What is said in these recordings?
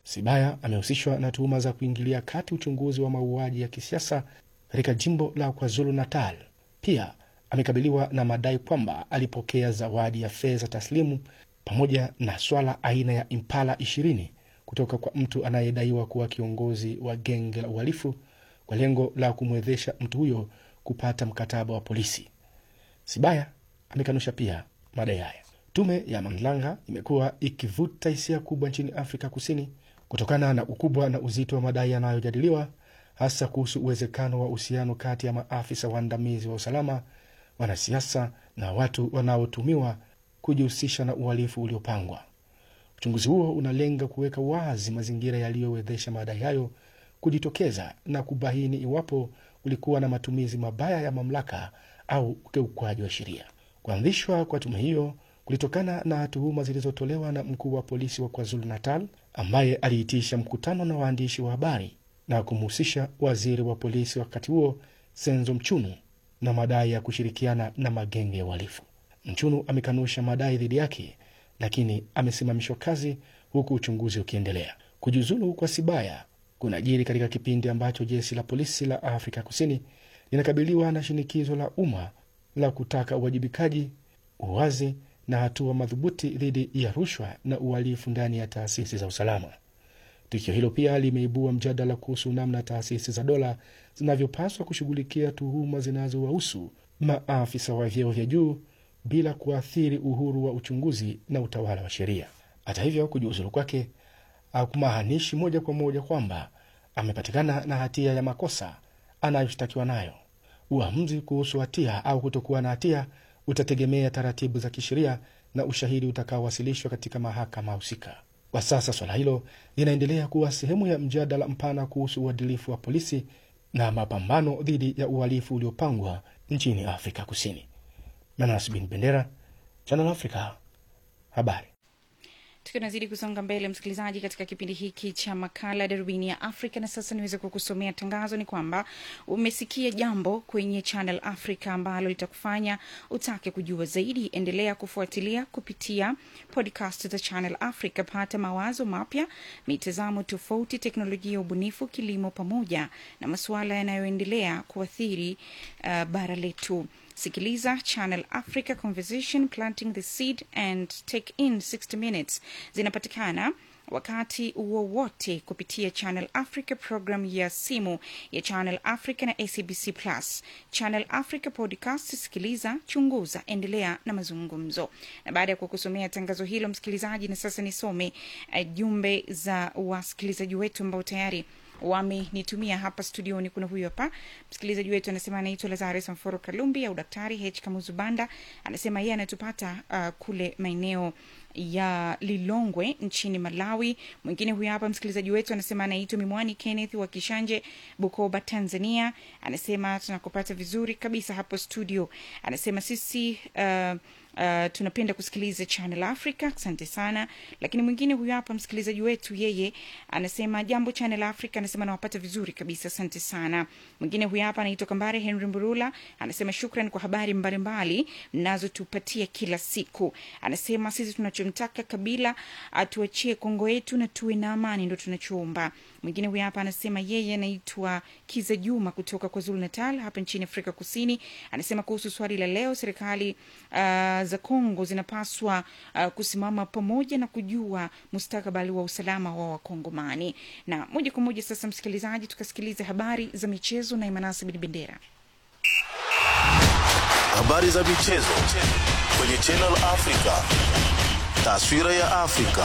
Sibaya amehusishwa na tuhuma za kuingilia kati uchunguzi wa mauaji ya kisiasa katika jimbo la KwaZulu Natal. Pia amekabiliwa na madai kwamba alipokea zawadi ya fedha taslimu pamoja na swala aina ya Impala 20 kutoka kwa mtu anayedaiwa kuwa kiongozi wa genge la uhalifu kwa lengo la kumwezesha mtu huyo kupata mkataba wa polisi. Sibaya amekanusha pia madai haya. Tume ya mamlaka imekuwa ikivuta hisia kubwa nchini Afrika Kusini kutokana na ukubwa na uzito wa madai yanayojadiliwa, hasa kuhusu uwezekano wa uhusiano kati ya maafisa waandamizi wa usalama, wanasiasa na watu wanaotumiwa kujihusisha na uhalifu uliopangwa. Uchunguzi huo unalenga kuweka wazi mazingira yaliyowezesha madai hayo kujitokeza na kubaini iwapo ulikuwa na matumizi mabaya ya mamlaka au ukiukwaji wa sheria. Kuanzishwa kwa tume hiyo kulitokana na tuhuma zilizotolewa na mkuu wa polisi wa KwaZulu Natal ambaye aliitisha mkutano na waandishi wa habari na kumhusisha waziri wa polisi wakati huo Senzo Mchunu na madai ya kushirikiana na magenge ya uhalifu. Mchunu amekanusha madai dhidi yake, lakini amesimamishwa kazi huku uchunguzi ukiendelea. Kujiuzulu kwa Sibaya kunajiri katika kipindi ambacho jeshi la polisi la Afrika Kusini linakabiliwa na shinikizo la umma la kutaka uwajibikaji, uwazi na hatua madhubuti dhidi ya rushwa na uhalifu ndani ya taasisi za usalama. Tukio hilo pia limeibua mjadala kuhusu namna taasisi za dola zinavyopaswa kushughulikia tuhuma zinazowahusu maafisa wa vyeo vya juu bila kuathiri uhuru wa uchunguzi na utawala wa sheria. Hata hivyo, kujiuzulu kwake hakumaanishi moja kwa moja kwamba amepatikana na hatia ya makosa anayoshtakiwa nayo. Uamuzi kuhusu hatia au kutokuwa na hatia utategemea taratibu za kisheria na ushahidi utakaowasilishwa katika mahakama husika. Kwa sasa swala hilo linaendelea kuwa sehemu ya mjadala mpana kuhusu uadilifu wa polisi na mapambano dhidi ya uhalifu uliopangwa nchini Afrika Kusini. Manas bin Bendera, Channel Africa, habari. tukiwa nazidi kusonga mbele msikilizaji katika kipindi hiki cha makala darubini ya afrika na sasa niweze kukusomea tangazo ni kwamba umesikia jambo kwenye channel africa ambalo litakufanya utake kujua zaidi endelea kufuatilia kupitia podcast za channel africa pata mawazo mapya mitazamo tofauti teknolojia ya ubunifu kilimo pamoja na masuala yanayoendelea kuathiri uh, bara letu sikiliza channel africa conversation planting the seed and take in 60 minutes zinapatikana wakati wowote kupitia channel africa program ya simu ya channel africa na acbc plus channel africa podcast sikiliza chunguza endelea na mazungumzo na baada ya kukusomea tangazo hilo msikilizaji na sasa nisome uh, jumbe za wasikilizaji wetu ambao tayari wamenitumia hapa studioni kuna huyu hapa msikilizaji wetu anasema anaitwa lazares mforo kalumbi au daktari h kamuzubanda anasema yeye anatupata uh, kule maeneo ya lilongwe nchini malawi mwingine huyu hapa msikilizaji wetu anasema anaitwa mimwani kenneth wa kishanje bukoba tanzania anasema tunakupata vizuri kabisa hapo studio anasema sisi uh, Uh, tunapenda kusikiliza channel africa asante sana lakini mwingine huyu hapa msikilizaji wetu yeye anasema jambo channel africa anasema nawapata vizuri kabisa asante sana mwingine huyu hapa anaitwa kambare henry mburula anasema shukran kwa habari mbalimbali mnazotupatia kila siku anasema sisi tunachomtaka kabila atuachie kongo yetu na tuwe na amani ndo tunachoomba mwingine huyu hapa anasema yeye anaitwa kiza juma kutoka kwa zulu natal hapa nchini afrika kusini anasema kuhusu swali la leo serikali uh, za kongo zinapaswa uh, kusimama pamoja na kujua mustakabali wa usalama wa wakongomani na moja kwa moja sasa msikilizaji tukasikiliza habari za michezo na imanasi bin bendera habari za michezo kwenye Channel Africa, taswira ya Afrika.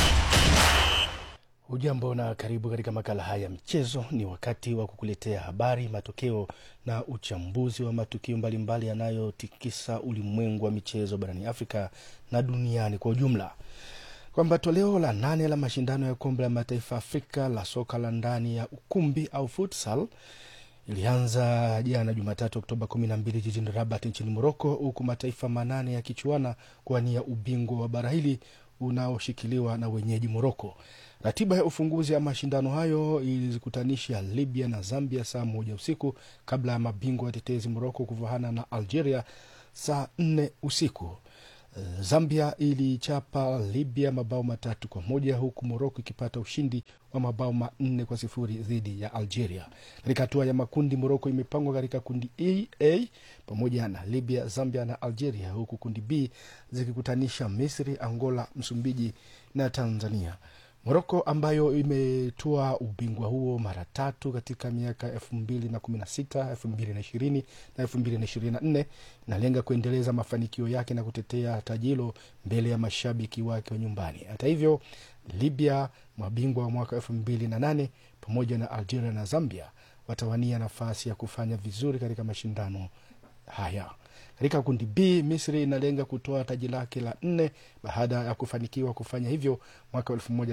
Hujambo na karibu katika makala haya ya michezo. Ni wakati wa kukuletea habari, matokeo na uchambuzi wa matukio mbalimbali yanayotikisa ulimwengu wa michezo barani Afrika na duniani kwa ujumla, kwamba toleo la nane la mashindano ya kombe la mataifa Afrika la soka la ndani ya ukumbi au futsal ilianza jana Jumatatu Oktoba kumi na mbili jijini Rabat nchini Moroko, huku mataifa manane yakichuana kuwania ubingwa wa bara hili unaoshikiliwa na wenyeji Moroko. Ratiba ya ufunguzi ya mashindano hayo ilizikutanisha Libya na Zambia saa moja usiku kabla ya mabingwa watetezi Moroko kuvahana na Algeria saa nne usiku. Zambia ilichapa Libya mabao matatu kwa moja huku Moroko ikipata ushindi wa mabao manne kwa sifuri dhidi ya Algeria. Katika hatua ya makundi, Moroko imepangwa katika kundi E, A pamoja na Libya, Zambia na Algeria, huku kundi B zikikutanisha Misri, Angola, Msumbiji na Tanzania. Moroko ambayo imetoa ubingwa huo mara tatu katika miaka elfu mbili na kumi na sita elfu mbili na ishirini na elfu mbili na ishirini na nne inalenga kuendeleza mafanikio yake na kutetea taji hilo mbele ya mashabiki wake wa nyumbani. Hata hivyo, Libya, mabingwa wa mwaka elfu mbili na nane pamoja na Algeria na Zambia watawania nafasi ya kufanya vizuri katika mashindano haya. Katika kundi B, Misri inalenga kutoa taji lake la nne baada ya kufanikiwa kufanya hivyo mwaka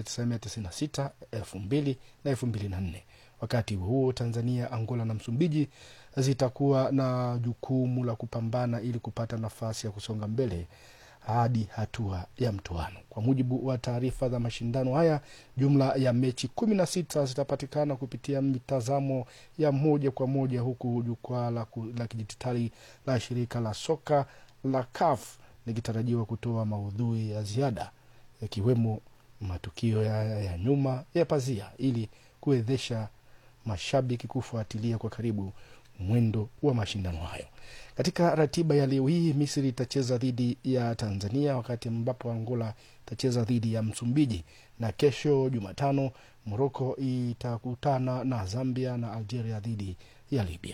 1996, 2000 na 2004. Wakati huo Tanzania, Angola na Msumbiji zitakuwa na jukumu la kupambana ili kupata nafasi ya kusonga mbele hadi hatua ya mtoano. Kwa mujibu wa taarifa za mashindano haya, jumla ya mechi kumi na sita zitapatikana kupitia mitazamo ya moja kwa moja, huku jukwaa la, la kidijitali la shirika la soka la CAF likitarajiwa kutoa maudhui ya ziada yakiwemo matukio ya, ya nyuma ya pazia ili kuwezesha mashabiki kufuatilia kwa karibu mwendo wa mashindano hayo. Katika ratiba ya leo hii, Misri itacheza dhidi ya Tanzania, wakati ambapo Angola itacheza dhidi ya Msumbiji, na kesho Jumatano Moroko itakutana na Zambia na Algeria dhidi ya Libya.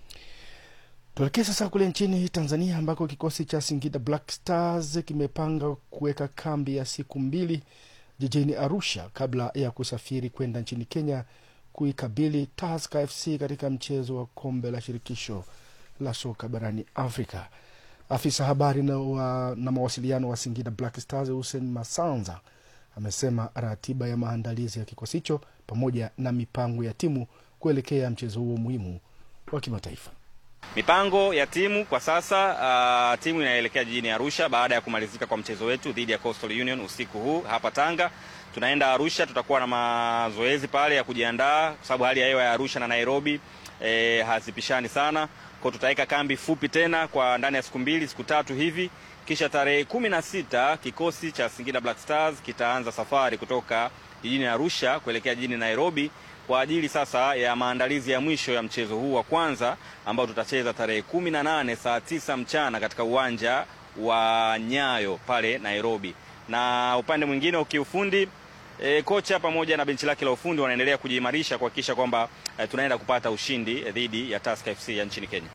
Tuelekee sasa kule nchini Tanzania ambako kikosi cha Singida Black Stars kimepanga kuweka kambi ya siku mbili jijini Arusha kabla ya kusafiri kwenda nchini Kenya kuikabili Tusker FC katika mchezo wa kombe la shirikisho la soka barani Afrika. Afisa habari na, wa, na mawasiliano wa Singida Black Stars Hussein Masanza amesema ratiba ya maandalizi ya kikosi hicho pamoja na mipango ya timu kuelekea mchezo huo muhimu wa kimataifa. Mipango ya timu kwa sasa, uh, timu inaelekea jijini Arusha baada ya kumalizika kwa mchezo wetu dhidi ya Coastal Union usiku huu hapa Tanga. Tunaenda Arusha, tutakuwa na mazoezi pale ya kujiandaa, kwa sababu hali ya hewa ya Arusha na Nairobi eh, hazipishani sana kwa tutaweka kambi fupi tena kwa ndani ya siku mbili siku tatu hivi, kisha tarehe kumi na sita kikosi cha Singida Black Stars kitaanza safari kutoka jijini Arusha kuelekea jijini Nairobi kwa ajili sasa ya maandalizi ya mwisho ya mchezo huu wa kwanza ambao tutacheza tarehe kumi na nane saa tisa mchana katika uwanja wa Nyayo pale Nairobi. Na upande mwingine wa kiufundi e, kocha pamoja na benchi lake la ufundi wanaendelea kujiimarisha kuhakikisha kwamba e, tunaenda kupata ushindi dhidi ya Tusker FC ya nchini Kenya.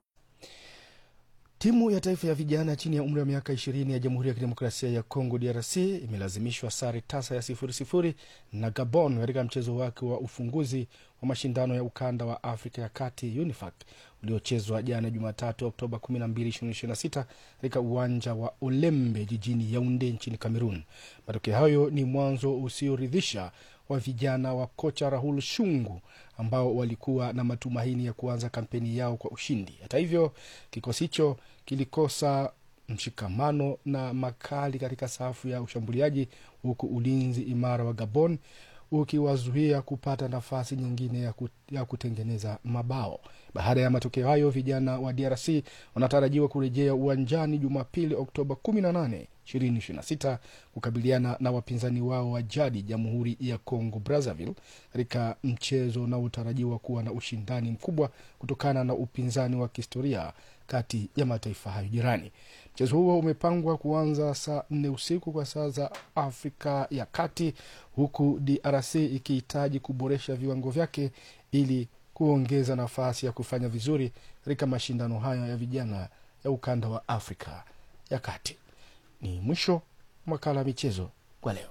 Timu ya taifa ya vijana chini ya umri wa miaka ishirini ya Jamhuri ya Kidemokrasia ya Kongo DRC imelazimishwa sare tasa ya sifuri sifuri na Gabon katika mchezo wake wa ufunguzi wa mashindano ya ukanda wa Afrika ya Kati UNIFAC uliochezwa jana Jumatatu Oktoba 12, 2026 katika uwanja wa Olembe jijini Yaunde nchini Cameroon. Matokeo hayo ni mwanzo usioridhisha wa vijana wa kocha Rahul Shungu ambao walikuwa na matumaini ya kuanza kampeni yao kwa ushindi. Hata hivyo, kikosi hicho kilikosa mshikamano na makali katika safu ya ushambuliaji, huku ulinzi imara wa Gabon ukiwazuia kupata nafasi nyingine ya, ku, ya kutengeneza mabao. Baada ya matokeo hayo, vijana wa DRC wanatarajiwa kurejea uwanjani Jumapili, Oktoba 18 2026 kukabiliana na wapinzani wao wa jadi Jamhuri ya Congo Brazzaville katika mchezo unaotarajiwa kuwa na ushindani mkubwa kutokana na upinzani wa kihistoria kati ya mataifa hayo jirani. Mchezo huo umepangwa kuanza saa nne usiku kwa saa za Afrika ya Kati, huku DRC ikihitaji kuboresha viwango vyake ili kuongeza nafasi ya kufanya vizuri katika mashindano haya ya vijana ya ukanda wa Afrika ya Kati. Ni mwisho makala ya michezo kwa leo.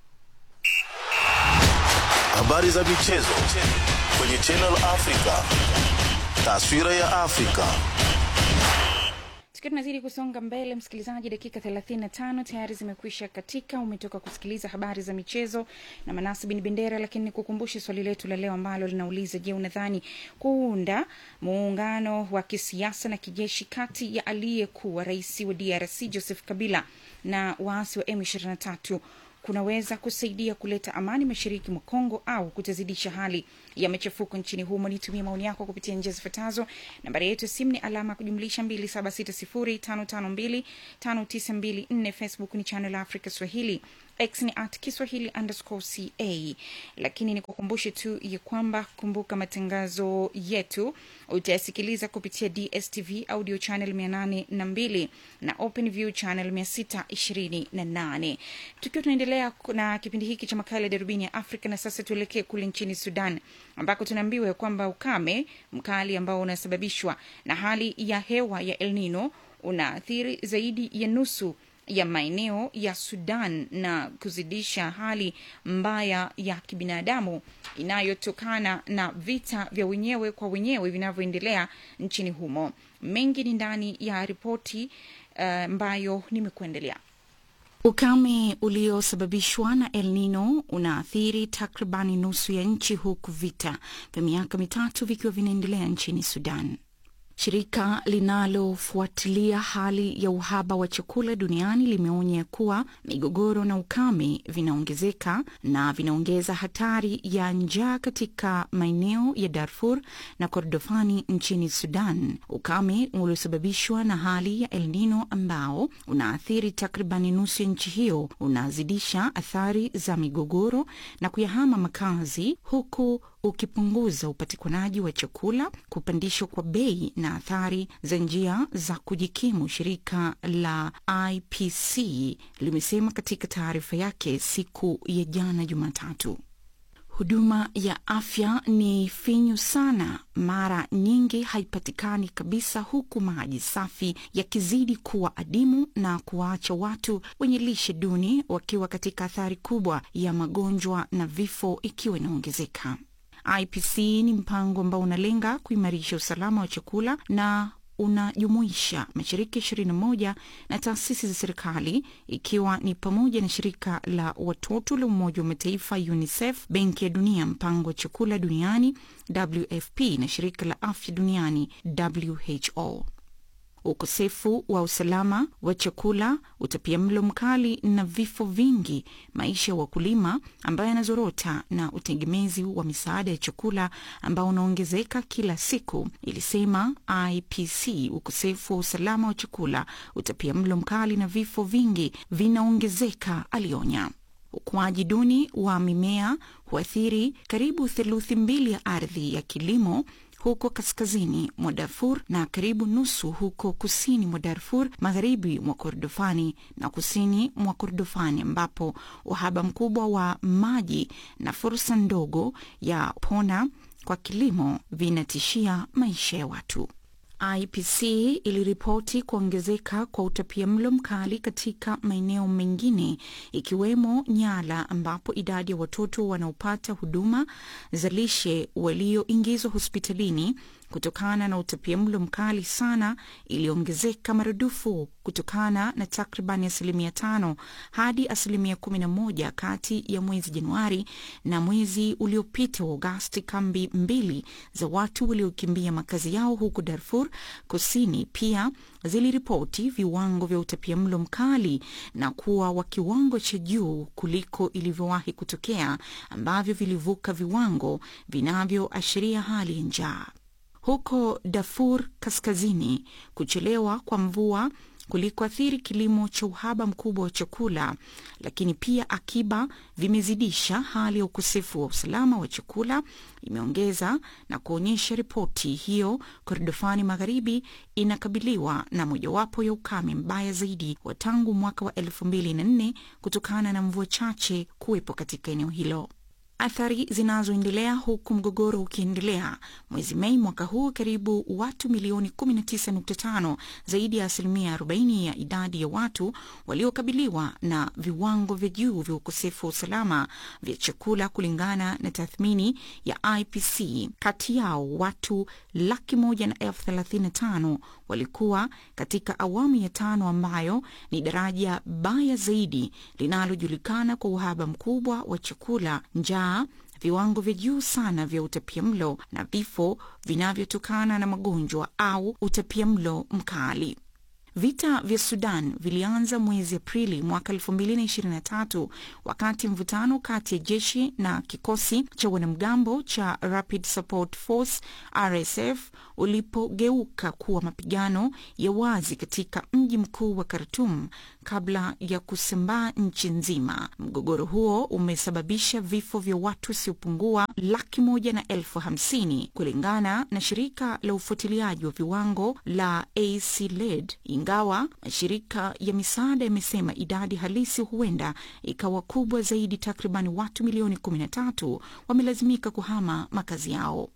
Habari za michezo kwenye Channel Africa. Taswira ya Afrika. tukiwa tunazidi kusonga mbele msikilizaji dakika 35 tayari zimekwisha katika umetoka kusikiliza habari za michezo na manasi bin bendera lakini nikukumbushe swali letu la leo ambalo linauliza je unadhani kuunda muungano wa kisiasa na kijeshi kati ya aliyekuwa rais wa drc joseph kabila na waasi wa m23 kunaweza kusaidia kuleta amani mashariki mwa Kongo au kutazidisha hali ya machafuko nchini humo. Nitumie maoni yako kupitia njia zifuatazo. Nambari yetu ya simu ni alama ya kujumlisha 276055259254. Facebook ni Channel Africa Swahili, X ni at Kiswahili underscore ca. Lakini nikukumbushe tu ya kwamba kumbuka, matangazo yetu utayasikiliza kupitia DSTV audio channel 802 na OpenView channel 628. Tukiwa tunaendelea na kipindi hiki cha makala ya darubini ya Afrika, na sasa tuelekee kule nchini Sudan ambako tunaambiwa kwamba ukame mkali ambao unasababishwa na hali ya hewa ya El Nino unaathiri zaidi ya nusu ya maeneo ya Sudan na kuzidisha hali mbaya ya kibinadamu inayotokana na vita vya wenyewe kwa wenyewe vinavyoendelea nchini humo. Mengi ni ndani ya ripoti ambayo uh, nimekuendelea. Ukame uliosababishwa na El Nino unaathiri takribani nusu ya nchi huku vita vya miaka mitatu vikiwa vinaendelea nchini Sudan. Shirika linalofuatilia hali ya uhaba wa chakula duniani limeonya kuwa migogoro na ukame vinaongezeka na vinaongeza hatari ya njaa katika maeneo ya Darfur na Kordofani nchini Sudan. Ukame uliosababishwa na hali ya El Nino ambao unaathiri takribani nusu ya nchi hiyo unazidisha athari za migogoro na kuyahama makazi huku ukipunguza upatikanaji wa chakula, kupandishwa kwa bei na athari za njia za kujikimu. Shirika la IPC limesema katika taarifa yake siku ya jana Jumatatu. Huduma ya afya ni finyu sana, mara nyingi haipatikani kabisa, huku maji safi yakizidi kuwa adimu na kuwaacha watu wenye lishe duni wakiwa katika athari kubwa ya magonjwa na vifo ikiwa inaongezeka. IPC ni mpango ambao unalenga kuimarisha usalama wa chakula na unajumuisha mashirika ishirini na moja na taasisi za serikali ikiwa ni pamoja na shirika la watoto la Umoja wa Mataifa UNICEF, Benki ya Dunia, mpango wa chakula duniani WFP na shirika la afya duniani WHO. Ukosefu wa usalama wa chakula, utapiamlo mkali na vifo vingi, maisha ya wakulima ambayo yanazorota na utegemezi wa misaada ya chakula ambao unaongezeka kila siku, ilisema IPC. Ukosefu wa usalama wa chakula, utapiamlo mkali na vifo vingi vinaongezeka, alionya. Ukuaji duni wa mimea huathiri karibu theluthi mbili ya ardhi ya kilimo huko kaskazini mwa Darfur na karibu nusu huko kusini mwa Darfur, magharibi mwa Kordofani na kusini mwa Kordofani, ambapo uhaba mkubwa wa maji na fursa ndogo ya pona kwa kilimo vinatishia maisha ya watu. IPC iliripoti kuongezeka kwa utapiamlo mkali katika maeneo mengine ikiwemo Nyala ambapo idadi ya watoto wanaopata huduma za lishe walioingizwa hospitalini kutokana na utapiamlo mkali sana iliongezeka maradufu kutokana na takribani asilimia tano hadi asilimia kumi na moja kati ya mwezi Januari na mwezi uliopita wa Agosti. Kambi mbili za watu waliokimbia makazi yao huko Darfur Kusini pia ziliripoti viwango vya utapiamlo mkali na kuwa wa kiwango cha juu kuliko ilivyowahi kutokea ambavyo vilivuka viwango vinavyoashiria hali ya njaa. Huko Darfur Kaskazini, kuchelewa kwa mvua kulikoathiri kilimo cha uhaba mkubwa wa chakula, lakini pia akiba vimezidisha hali ya ukosefu wa usalama wa chakula, imeongeza na kuonyesha ripoti hiyo. Kordofani Magharibi inakabiliwa na mojawapo ya ukame mbaya zaidi wa tangu mwaka wa elfu mbili na nne kutokana na mvua chache kuwepo katika eneo hilo. Athari zinazoendelea huku mgogoro ukiendelea. Mwezi Mei mwaka huu, karibu watu milioni 19.5, zaidi ya asilimia 40 ya idadi ya watu waliokabiliwa na viwango vya juu vya ukosefu wa usalama vya chakula, kulingana na tathmini ya IPC. Kati yao watu laki moja na elfu thelathini na tano walikuwa katika awamu ya tano, ambayo ni daraja baya zaidi linalojulikana kwa uhaba mkubwa wa chakula, njaa viwango vya juu sana vya utapiamlo na vifo vinavyotokana na magonjwa au utapiamlo mkali. Vita vya Sudan vilianza mwezi Aprili mwaka 2023 wakati mvutano kati ya jeshi na kikosi cha wanamgambo cha Rapid Support Force RSF ulipogeuka kuwa mapigano ya wazi katika mji mkuu wa Khartoum kabla ya kusambaa nchi nzima. Mgogoro huo umesababisha vifo vya watu wasiopungua laki moja na elfu hamsini kulingana na shirika la ufuatiliaji wa viwango la ACLED, ingawa mashirika ya misaada yamesema idadi halisi huenda ikawa kubwa zaidi. Takriban watu milioni 13 wamelazimika kuhama makazi yao.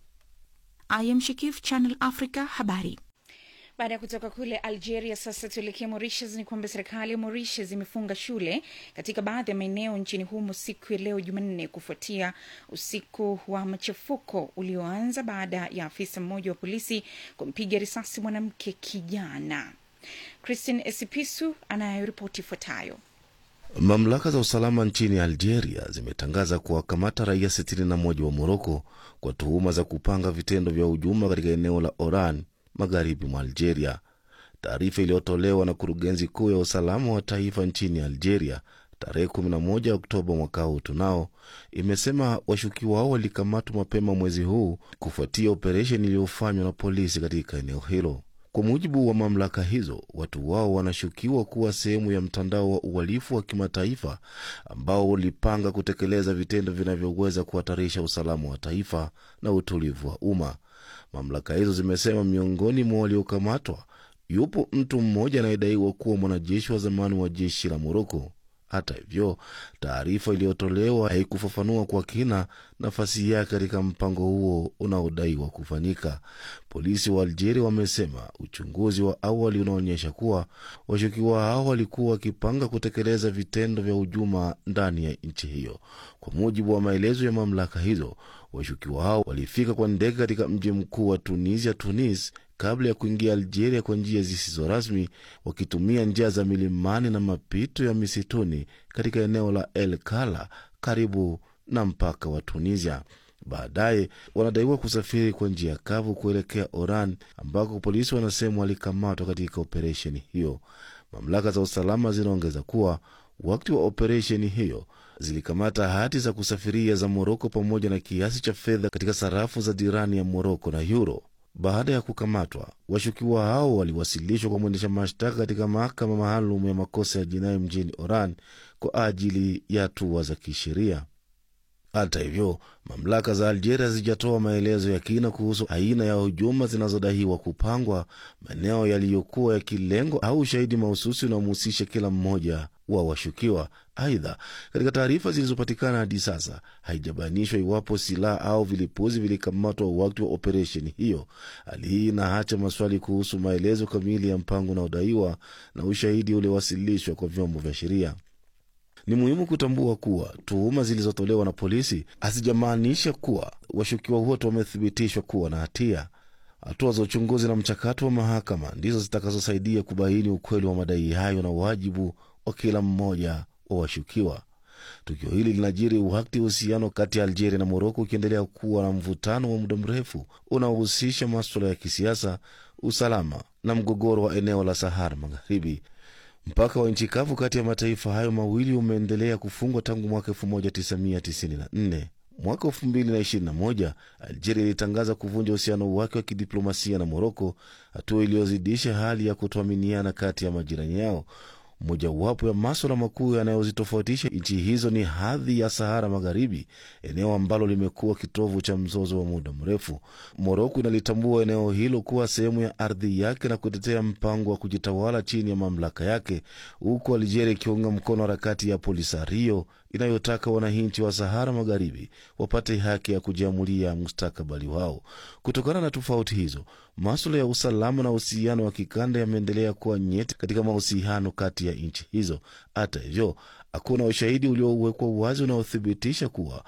I am Shikif, Channel Africa, habari. Baada ya kutoka kule Algeria, sasa tuelekee Mauritius. Ni kwamba serikali ya Mauritius imefunga shule katika baadhi ya maeneo nchini humo siku ya leo Jumanne, kufuatia usiku wa machafuko ulioanza baada ya afisa mmoja wa polisi kumpiga risasi mwanamke kijana. Christine Esipisu anayoripoti ifuatayo. Mamlaka za usalama nchini Algeria zimetangaza kuwakamata raia 61 wa Moroko kwa tuhuma za kupanga vitendo vya hujuma katika eneo la Oran magharibi mwa Algeria. Taarifa iliyotolewa na kurugenzi kuu ya usalama wa taifa nchini Algeria tarehe 11 Oktoba mwaka huu tunao imesema washukiwa hao walikamatwa mapema mwezi huu kufuatia operesheni iliyofanywa na polisi katika eneo hilo. Kwa mujibu wa mamlaka hizo, watu wao wanashukiwa kuwa sehemu ya mtandao wa uhalifu wa kimataifa ambao ulipanga kutekeleza vitendo vinavyoweza kuhatarisha usalama wa taifa na utulivu wa umma. Mamlaka hizo zimesema miongoni mwa waliokamatwa yupo mtu mmoja anayedaiwa kuwa mwanajeshi wa zamani wa jeshi la Moroko. Hata hivyo, taarifa iliyotolewa haikufafanua kwa kina nafasi yake katika mpango huo unaodaiwa kufanyika. Polisi wa Algeria wamesema uchunguzi wa awali unaonyesha kuwa washukiwa hao walikuwa wakipanga kutekeleza vitendo vya hujuma ndani ya nchi hiyo. Kwa mujibu wa maelezo ya mamlaka hizo, washukiwa hao walifika kwa ndege katika mji mkuu wa Tunisia, Tunis, kabla ya kuingia Algeria kwa njia zisizo rasmi, wakitumia njia za milimani na mapito ya misituni katika eneo la El Kala karibu na mpaka wa Tunisia. Baadaye wanadaiwa kusafiri kwa njia kavu kuelekea Oran, ambako polisi wanasema walikamatwa katika operesheni hiyo. Mamlaka za usalama zinaongeza kuwa wakati wa operesheni hiyo zilikamata hati za kusafiria za Moroko pamoja na kiasi cha fedha katika sarafu za jirani ya Moroko na euro. Baada ya kukamatwa, washukiwa hao waliwasilishwa kwa mwendesha mashtaka katika mahakama maalum ya makosa ya jinai mjini Oran kwa ajili ya hatua za kisheria. Hata hivyo, mamlaka za Algeria hazijatoa maelezo ya kina kuhusu aina ya hujuma zinazodaiwa kupangwa, maeneo yaliyokuwa yakilengwa au ushahidi mahususi unaomhusisha kila mmoja wa washukiwa. Aidha, katika taarifa zilizopatikana hadi sasa haijabainishwa iwapo silaha au vilipuzi vilikamatwa wakati wa operesheni hiyo. Hali hii inaacha maswali kuhusu maelezo kamili ya mpango unaodaiwa na ushahidi uliowasilishwa kwa vyombo vya sheria. Ni muhimu kutambua kuwa tuhuma zilizotolewa na polisi hazijamaanisha kuwa washukiwa wote wamethibitishwa kuwa na hatia. Hatua za uchunguzi na mchakato wa mahakama ndizo zitakazosaidia kubaini ukweli wa madai hayo na wajibu wa kila mmoja wa washukiwa. Tukio hili linajiri wakati uhusiano kati ya Algeria na Moroko ukiendelea kuwa na mvutano wa muda mrefu unaohusisha maswala ya kisiasa, usalama na mgogoro wa eneo la Sahara Magharibi. Mpaka wa nchi kavu kati ya mataifa hayo mawili umeendelea kufungwa tangu mwaka 1994. Mwaka 2021 Algeria ilitangaza kuvunja uhusiano wake wa kidiplomasia na Moroko, hatua iliyozidisha hali ya kutoaminiana kati ya majirani yao. Mojawapo ya maswala makuu yanayozitofautisha nchi hizo ni hadhi ya Sahara Magharibi, eneo ambalo limekuwa kitovu cha mzozo wa muda mrefu. Moroko inalitambua eneo hilo kuwa sehemu ya ardhi yake na kutetea mpango wa kujitawala chini ya mamlaka yake, huku Algeria ikiunga mkono harakati ya Polisario inayotaka wananchi wa Sahara Magharibi wapate haki ya kujiamulia mustakabali wao. Kutokana na tofauti hizo, maswala ya usalama na uhusiano wa kikanda yameendelea kuwa nyeti katika mahusiano kati ya nchi hizo. Hata hivyo, hakuna ushahidi uliowekwa wazi unaothibitisha kuwa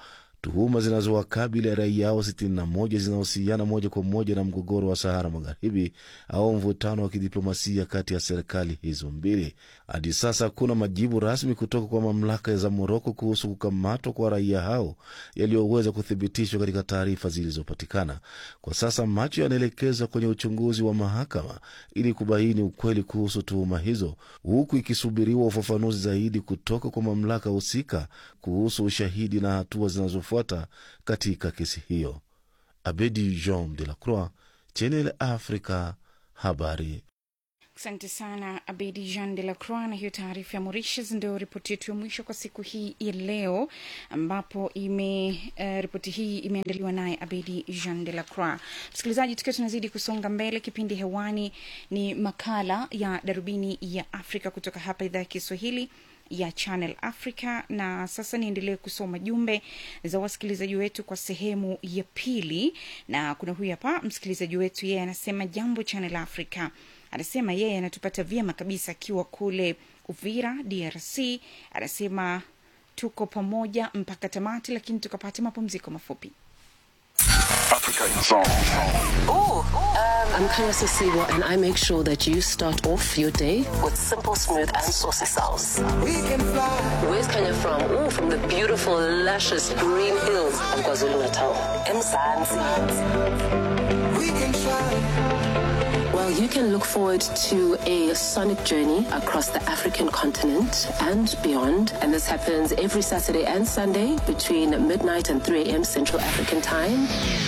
tuhuma zinazowakabili raia hao 61 zinahusiana moja kwa moja na mgogoro wa Sahara Magharibi au mvutano wa kidiplomasia kati ya serikali hizo mbili. Hadi sasa hakuna majibu rasmi kutoka kwa mamlaka za Moroko kuhusu kukamatwa kwa raia hao yaliyoweza kuthibitishwa katika taarifa zilizopatikana. Kwa sasa macho yanaelekezwa kwenye uchunguzi wa mahakama ili kubaini ukweli kuhusu tuhuma hizo, huku ikisubiriwa ufafanuzi zaidi kutoka kwa mamlaka husika kuhusu ushahidi na hatua zinazofuata katika kesi hiyo. Abedi Jean de la Croix, Channel Africa, habari. Asante sana Abedi Jean de la Croix na hiyo taarifa ya Mauritius. Ndio ripoti yetu ya mwisho kwa siku hii ya leo, ambapo ime uh, ripoti hii imeandaliwa naye Abedi Jean de la Croix. Msikilizaji, tukiwa tunazidi kusonga mbele, kipindi hewani ni makala ya Darubini ya Afrika kutoka hapa idhaa ya Kiswahili ya Channel Africa. Na sasa niendelee kusoma jumbe za wasikilizaji wetu kwa sehemu ya pili, na kuna huyu hapa msikilizaji wetu, yeye anasema jambo Channel Africa anasema yeye anatupata vyema kabisa akiwa kule Uvira, DRC. Anasema tuko pamoja mpaka tamati, lakini tukapata mapumziko mafupi. Africa in song. Ooh, um, I'm Kanya Sisiwa, and I make sure that you start off your day with simple, smooth, and saucy sounds. Where's Kanya from? Ooh, from the beautiful, luscious green hills of KwaZulu Natal. Well, you can look forward to a sonic journey across the African continent and beyond. And this happens every Saturday and Sunday between midnight and 3 a.m. Central African Time.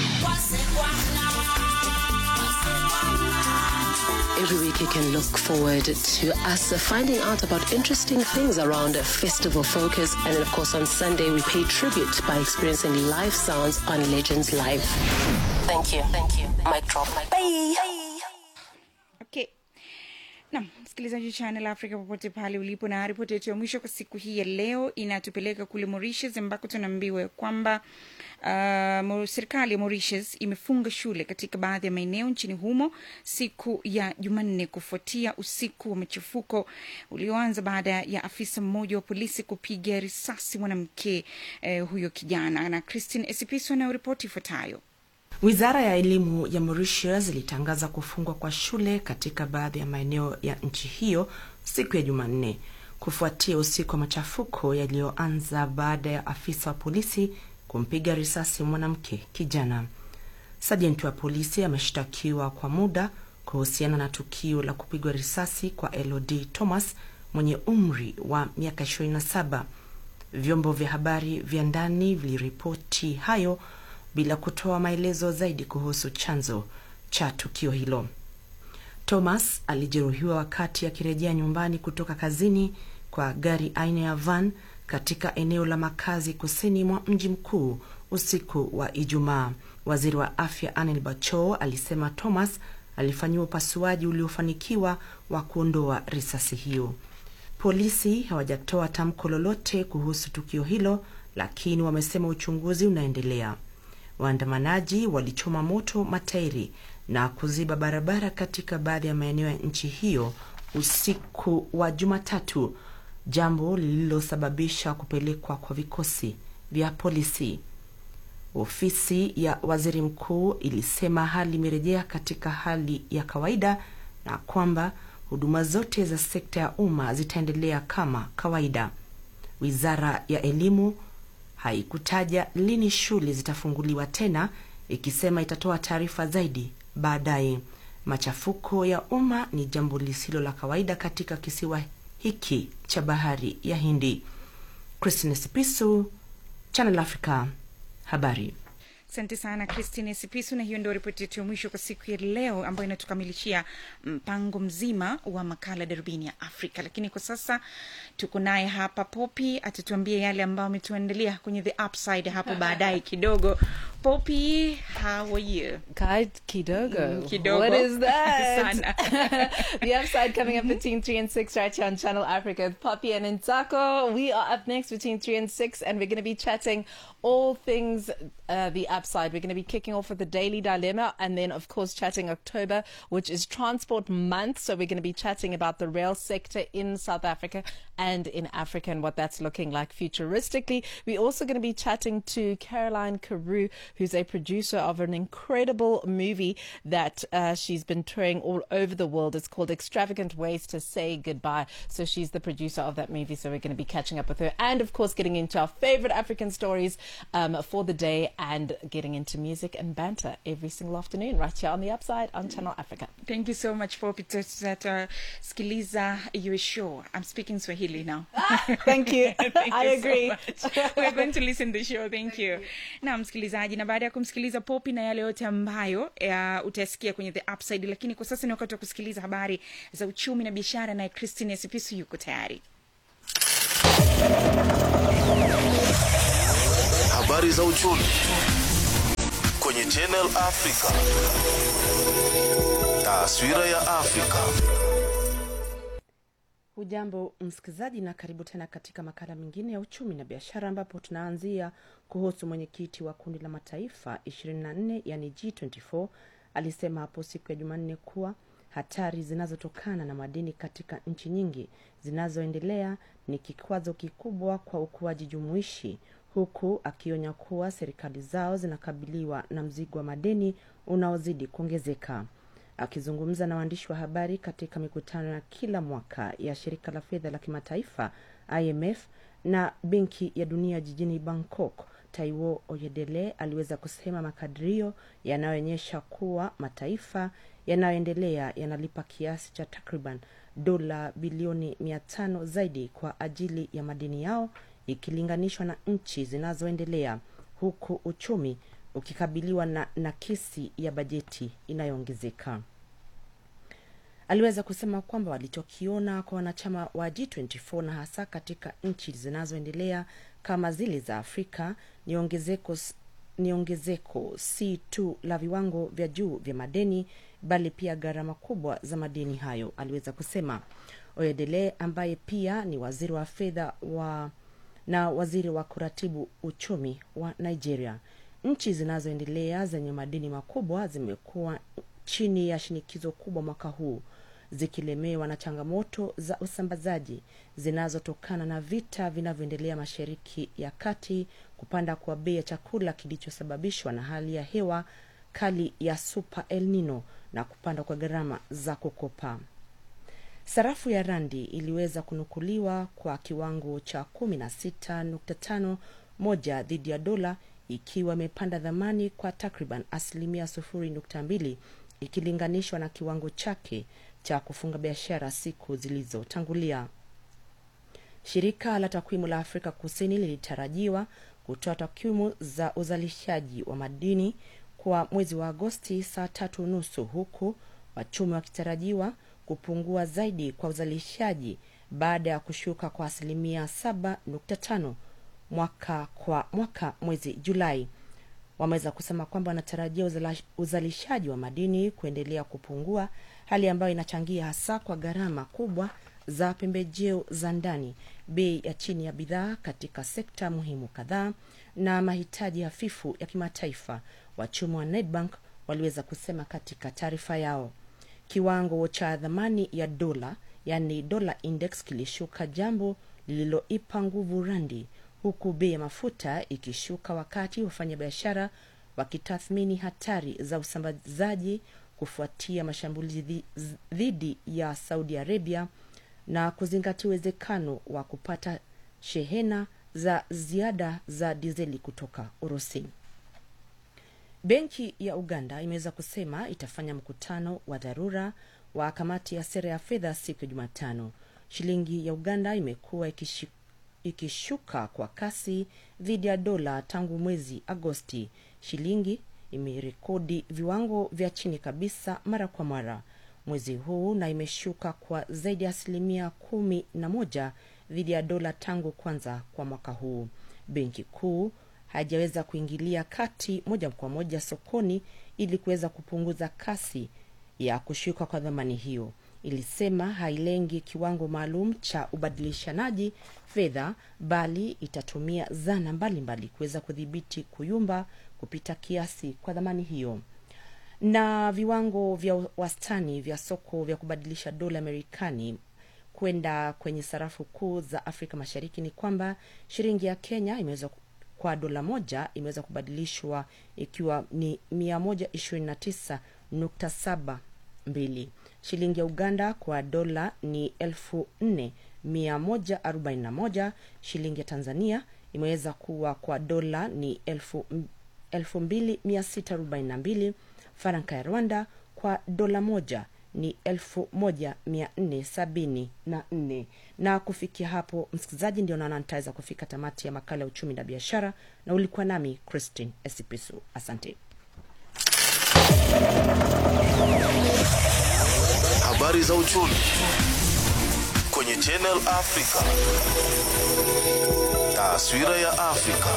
Every week you can look forward to us finding out about interesting things around Festival Focus. And then, of course, on Sunday, we pay tribute by experiencing live sounds on Legends Live. Thank you. Thank you. Mic drop. Bye. Okay. Naam, msikilizaji wa Channel Africa popote pale ulipo, na ripoti yetu ya mwisho kwa siku hii ya leo inatupeleka kule Mauritius ambako tunaambiwa ya kwamba uh, serikali ya Mauritius imefunga shule katika baadhi ya maeneo nchini humo siku ya Jumanne kufuatia usiku wa machafuko ulioanza baada ya afisa mmoja wa polisi kupiga risasi mwanamke eh, huyo kijana. Na Christine Esipiso na ripoti ifuatayo. Wizara ya elimu ya Mauritius ilitangaza kufungwa kwa shule katika baadhi ya maeneo ya nchi hiyo siku ya Jumanne kufuatia usiku wa machafuko yaliyoanza baada ya afisa wa polisi kumpiga risasi mwanamke kijana. Sajenti wa polisi ameshtakiwa kwa muda kuhusiana na tukio la kupigwa risasi kwa Elodie Thomas mwenye umri wa miaka 27. Vyombo vya habari vya ndani viliripoti hayo bila kutoa maelezo zaidi kuhusu chanzo cha tukio hilo. Thomas alijeruhiwa wakati akirejea nyumbani kutoka kazini kwa gari aina ya van katika eneo la makazi kusini mwa mji mkuu usiku wa Ijumaa. Waziri wa afya Anel Bacho alisema Thomas alifanyiwa upasuaji uliofanikiwa wa kuondoa risasi hiyo. Polisi hawajatoa tamko lolote kuhusu tukio hilo, lakini wamesema uchunguzi unaendelea. Waandamanaji walichoma moto matairi na kuziba barabara katika baadhi ya maeneo ya nchi hiyo usiku wa Jumatatu, jambo lililosababisha kupelekwa kwa vikosi vya polisi. Ofisi ya waziri mkuu ilisema hali imerejea katika hali ya kawaida na kwamba huduma zote za sekta ya umma zitaendelea kama kawaida. Wizara ya elimu haikutaja lini shule zitafunguliwa tena, ikisema itatoa taarifa zaidi baadaye. Machafuko ya umma ni jambo lisilo la kawaida katika kisiwa hiki cha bahari ya Hindi. Christine Sipisu, Channel Africa, habari. Asante sana Christine Sipisu, na hiyo ndio ripoti yetu ya mwisho kwa siku ya leo, ambayo inatukamilishia mpango mzima wa makala darubini ya Afrika. Lakini kwa sasa tuko naye hapa Popi, atatuambia yale ambayo ametuandalia kwenye the upside hapo baadaye kidogo. Poppy, how are you? Kai Kidogo. Mm, kidogo. What is that? Sana. the upside coming up between 3 and 6 right here on Channel Africa with Poppy and Intako. We are up next between 3 and 6 and we're going to be chatting all things uh, the upside. We're going to be kicking off with the Daily Dilemma and then, of course, chatting October, which is Transport Month. So we're going to be chatting about the rail sector in South Africa and in Africa and what that's looking like futuristically. We're also going to be chatting to Caroline Carew, who's a producer of an incredible movie that uh, she's been touring all over the world. It's called Extravagant Ways to Say Goodbye. So she's the producer of that movie. So we're going to be catching up with her and, of course, getting into our favorite African stories um, for the day and getting into music and banter every single afternoon right here on the Upside on Channel Africa. Thank you so much Poppy. Tutasikiliza your show. I'm speaking Swahili now. Thank you. Thank I you agree. So much. We're going to listen the show. Thank you. Na msikilizaji, na baada ya kumsikiliza Poppy na yale yote ambayo uh, utasikia kwenye The Upside, lakini kwa sasa ni wakati wa kusikiliza habari za uchumi na biashara, naye Christine Esipisu yuko tayari. Habari za uchumi kwenye Channel Africa. Taswira ya Afrika. Hujambo msikilizaji, na karibu tena katika makala mengine ya uchumi na biashara, ambapo tunaanzia kuhusu mwenyekiti wa kundi la mataifa 24 yani G24 alisema hapo siku ya Jumanne kuwa hatari zinazotokana na madini katika nchi nyingi zinazoendelea ni kikwazo kikubwa kwa ukuaji jumuishi, huku akionya kuwa serikali zao zinakabiliwa na mzigo wa madeni unaozidi kuongezeka. Akizungumza na waandishi wa habari katika mikutano ya kila mwaka ya shirika la fedha la kimataifa IMF na benki ya dunia jijini Bangkok, Taiwo Oyedele aliweza kusema makadirio yanayoonyesha kuwa mataifa yanayoendelea yanalipa kiasi cha takriban dola bilioni mia tano zaidi kwa ajili ya madeni yao ikilinganishwa na nchi zinazoendelea huku uchumi ukikabiliwa na nakisi ya bajeti inayoongezeka. Aliweza kusema kwamba walichokiona kwa wanachama wa G24 na hasa katika nchi zinazoendelea kama zile za Afrika ni ongezeko ni ongezeko si tu la viwango vya juu vya madeni bali pia gharama kubwa za madeni hayo, aliweza kusema. Oyedele ambaye pia ni waziri wa fedha wa na waziri wa kuratibu uchumi wa Nigeria. Nchi zinazoendelea zenye madeni makubwa zimekuwa chini ya shinikizo kubwa mwaka huu zikilemewa na changamoto za usambazaji zinazotokana na vita vinavyoendelea Mashariki ya Kati, kupanda kwa bei ya chakula kilichosababishwa na hali ya hewa kali ya Super El Nino na kupanda kwa gharama za kukopa. Sarafu ya randi iliweza kunukuliwa kwa kiwango cha 16.5 moja dhidi ya dola ikiwa imepanda dhamani kwa takriban asilimia 0.2 ikilinganishwa na kiwango chake cha kufunga biashara siku zilizotangulia. Shirika la takwimu la Afrika Kusini lilitarajiwa kutoa takwimu za uzalishaji wa madini kwa mwezi wa Agosti saa tatu nusu huku wachumi wakitarajiwa kupungua zaidi kwa uzalishaji baada ya kushuka kwa asilimia 7.5 mwaka kwa mwaka mwezi Julai. Wameweza kusema kwamba wanatarajia uzalishaji wa madini kuendelea kupungua, hali ambayo inachangia hasa kwa gharama kubwa za pembejeo za ndani, bei ya chini ya bidhaa katika sekta muhimu kadhaa na mahitaji hafifu ya kimataifa, wachumi wa Nedbank waliweza kusema katika taarifa yao. Kiwango cha dhamani ya dola, yani dola index, kilishuka, jambo lililoipa nguvu randi huku bei ya mafuta ikishuka wakati wafanyabiashara wakitathmini hatari za usambazaji kufuatia mashambulizi dhidi ya Saudi Arabia na kuzingatia uwezekano wa kupata shehena za ziada za dizeli kutoka Urusi. Benki ya Uganda imeweza kusema itafanya mkutano wa dharura wa kamati ya sera ya fedha siku ya Jumatano. Shilingi ya Uganda imekuwa ikishi ikishuka kwa kasi dhidi ya dola tangu mwezi Agosti. Shilingi imerekodi viwango vya chini kabisa mara kwa mara mwezi huu na imeshuka kwa zaidi ya asilimia kumi na moja dhidi ya dola tangu kwanza kwa mwaka huu. Benki Kuu hajaweza kuingilia kati moja kwa moja sokoni ili kuweza kupunguza kasi ya kushuka kwa dhamani hiyo. Ilisema hailengi kiwango maalum cha ubadilishanaji fedha, bali itatumia zana mbalimbali kuweza kudhibiti kuyumba kupita kiasi kwa dhamani hiyo na viwango vya wastani vya soko vya kubadilisha dola Marekani kwenda kwenye sarafu kuu za Afrika Mashariki ni kwamba shilingi ya Kenya imeweza kwa dola moja imeweza kubadilishwa ikiwa ni mia moja ishirini na tisa nukta saba mbili. Shilingi ya Uganda kwa dola ni elfu nne mia moja arobaini na moja. Shilingi ya Tanzania imeweza kuwa kwa dola ni elfu, elfu mbili mia sita arobaini na mbili. Faranka ya Rwanda kwa dola moja ni elfu moja mia nne sabini na nne. Na kufikia hapo, msikilizaji, ndio naona nitaweza kufika tamati ya makala ya uchumi na biashara, na ulikuwa nami Christine Esipisu. Asante. Habari za uchumi kwenye Channel Africa. Taswira ya Afrika.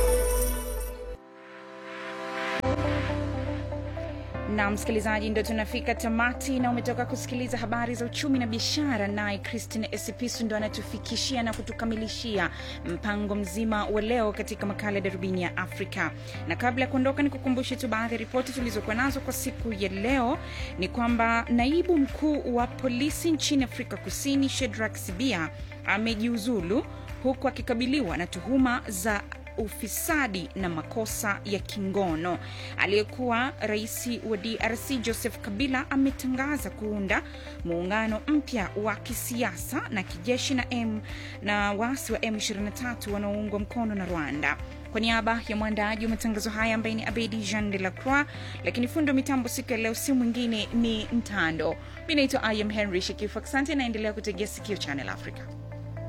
na msikilizaji, ndo tunafika tamati na umetoka kusikiliza habari za uchumi na biashara, naye Christine Esipisu ndo anatufikishia na kutukamilishia mpango mzima wa leo katika makala ya darubini ya Afrika. Na kabla ya kuondoka, ni kukumbushe tu baadhi ya ripoti tulizokuwa nazo kwa siku ya leo. Ni kwamba naibu mkuu wa polisi nchini Afrika Kusini Shedrack Sibia amejiuzulu huku akikabiliwa na tuhuma za ufisadi na makosa ya kingono. Aliyekuwa rais wa DRC Joseph Kabila ametangaza kuunda muungano mpya wa kisiasa na kijeshi na M na waasi wa M23 wanaoungwa mkono na Rwanda. Kwa niaba ya mwandaaji wa matangazo haya ambaye ni Abedi Jean de la Croix, lakini fundo mitambo siku ya leo si mwingine ni Mtando. Mi naitwa I am Henry Shekifu. Asante, naendelea kutegea sikio Channel Africa.